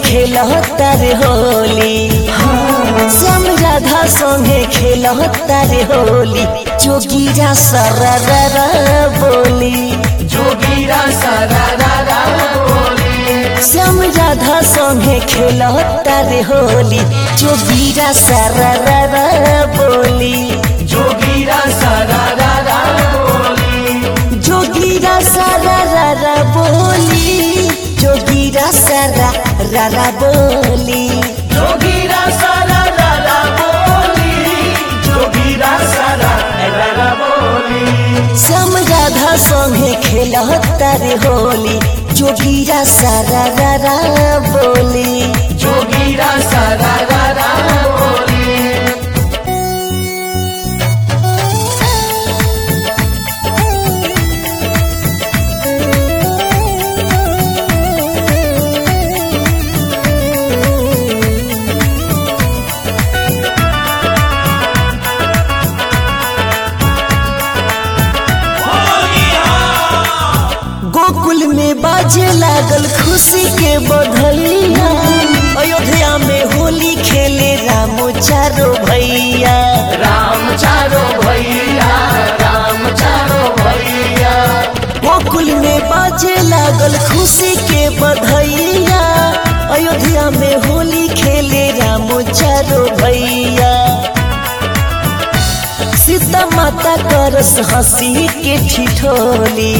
खेलता रे होली श्याम राधा संगे खेलता रे होली जोगीरा सररा बोली जोगीरा सारा रा रा बोली श्याम राधा संगे खेलता रे होली जोगीरा सररा बोली जोगीरा सारा रा रा बोली जोगीरा सररा बोली जोगीरा सररा बोली जोगीरा सारा रा रा बोली जोगीरा सारा रा रा बोली श्याम राधा संगे खेलता रे होली जोगीरा सररा बोली जोगीरा सारा रा रा बोली गोकुल में बाजे लागल खुशी के बधैया अयोध्या में होली खेले रामो चारो भैया राम चारो भैया राम चारो भैया गोकुल में बाजे लागल खुशी के बधैया अयोध्या में होली खेले रामो चारो भैया सीता माता करस हंसी के ठिठोली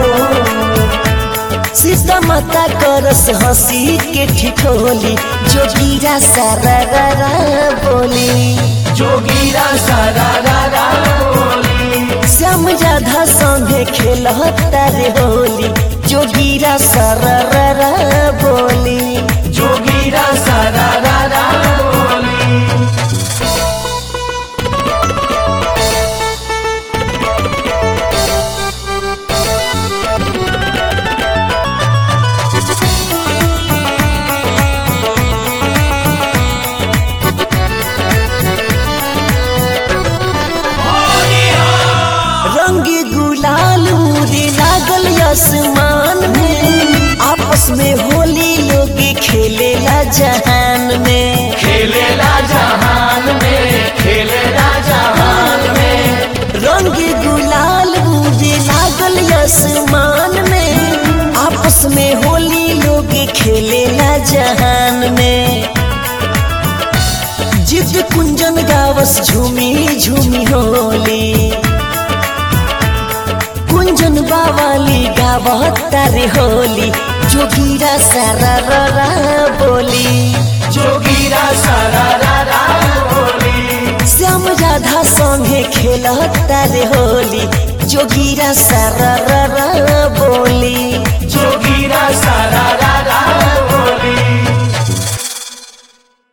सीता माता करस हंसी के ठिठोली जोगीरा सारा बोली जोगीरा सारा रा रा बोली श्याम राधा संगे खेलता रे होली जोगीरा सारा बोली जोगीरा सारा रा रा बोली रंग गुलाल उड़े लागल आसमान में आपस में होली लोग खेलेला जहान में खेलेला जहान में खेलेला जहान में रंग गुलाल उड़े लागल आसमान में आपस में होली लोग खेलेला जहान में जिद कुंजन गावस झूमी झूमी होली कुंजन बावाली गावता रे होली जोगीरा सारा रा बोली जोगीरा सारा रा रा बोली श्याम राधा संगे खेलता रे होली जोगीरा सारा रा बोली जोगीरा सारा